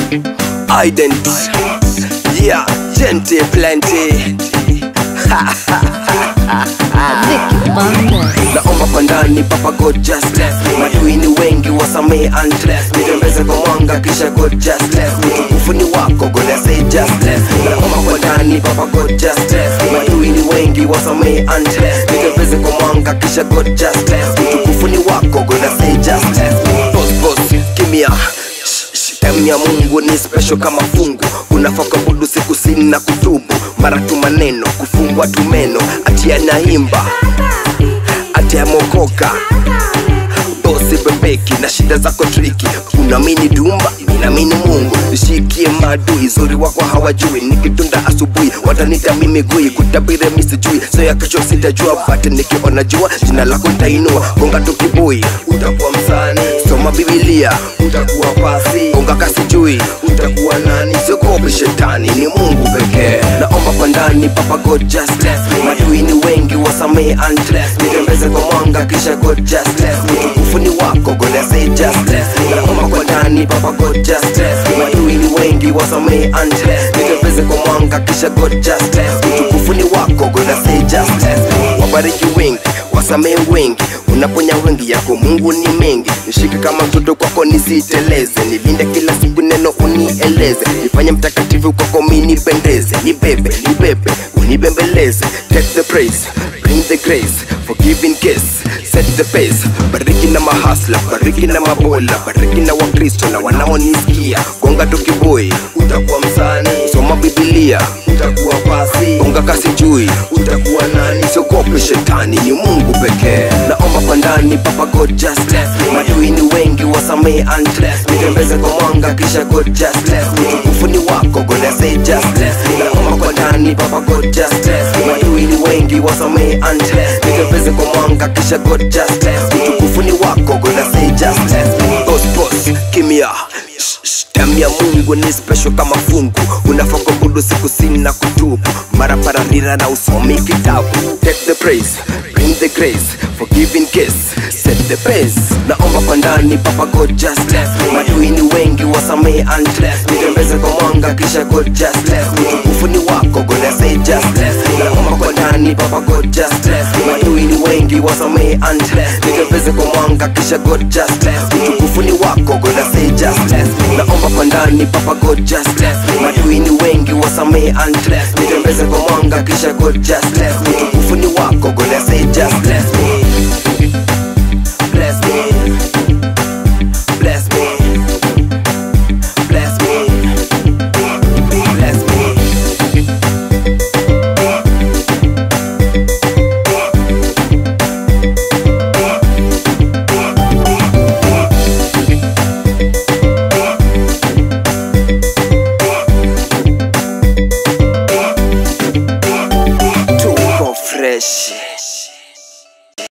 ident yeah gente plenty Vicky Bandes. naomba kwa ndani papa god just bless me madui ni wengi wasamee undress nitembeze kwa mwanga kisha god just bless me utukufu ni wako god I say just bless me naomba kwa ndani papa god just bless me madui ni wengi wasamee undress nitembeze kwa mwanga kisha god just bless me utukufu ni wako god I say just bless me boss boss kimia Time ya Mungu ni special kama fungu, unafaa kuabudu siku sini na kutubu, mara tu maneno kufungwa tu meno, ati anaimba ati amokoka bosi bebeki na shida zako triki unamini dumba minamini mungu nishikie maadui zuri wako hawajui nikitunda asubuhi watanita mimi gui kutabire misijui so ya kesho sitajua but nikiona jua jina lako ntainua gonga tu kibui utakuwa msani soma bibilia utakuwa pasi gonga kasijui utakuwa nani siogope shetani ni mungu pekee naomba kwa ndani papa god just bless me madui ni wengi wasamee undress nitembeze kwa mwanga kisha god just bless me utukufu ni wako god I say just bless me naomba kwa ndani papa god just bless me madui ni wengi wasamee undress nitembeze kwa mwanga kisha god just bless me utukufu ni wako god I say just bless me wabariki wengi wasamee wengi unaponya wengi yako mungu ni mengi nishike kama mtoto kwako nisiteleze nilinde kila siku neno unieleze nifanye mtakatifu kwako mi nipendeze nibebe nibebe unibembeleze take the praise bring the grace forgive in case set the pace bariki na mahasla bariki na mabola bariki na wakristo na wanaonisikia gonga tukiboi utakuwa msani soma bibilia utakuwa pasi gonga kasi jui utakuwa nani siogope shetani ni mungu pekee naomba kwa ndani papa god just bless me madui ni wengi wasamee undress nitembeze kwa mwanga kisha god just bless me utukufu ni wako god I say just bless me naomba kwa ndani papa god just bless me madui ni wengi wasamee undress nitembeze kwa mwanga kisha god just bless me utukufu ni wako god I say just bless me boss boss kimia Damu ya Mungu ni special kama fungu, unafaa kuabudu siku sini na kutubu, mara pararira na usomi kitabu. Take the praise, bring the grace, forgive in case, set the pace. Naomba kwa ndani papa God just bless me, madui ni wengi wasamee undress, nitembeze kwa mwanga kisha God just bless me, utukufu ni wako God I say just bless me. Naomba kwa ndani papa God just bless me, madui ni wengi wasamee undress, nitembeze kwa mwanga kisha God just bless me, utukufu ni wako God I say just bless me. Naomba kwa ndani papa God just bless me, madui ni wengi wasamee undress, nitembeze kwa mwanga kisha God just bless me, utukufu ni wako God I say just bless me.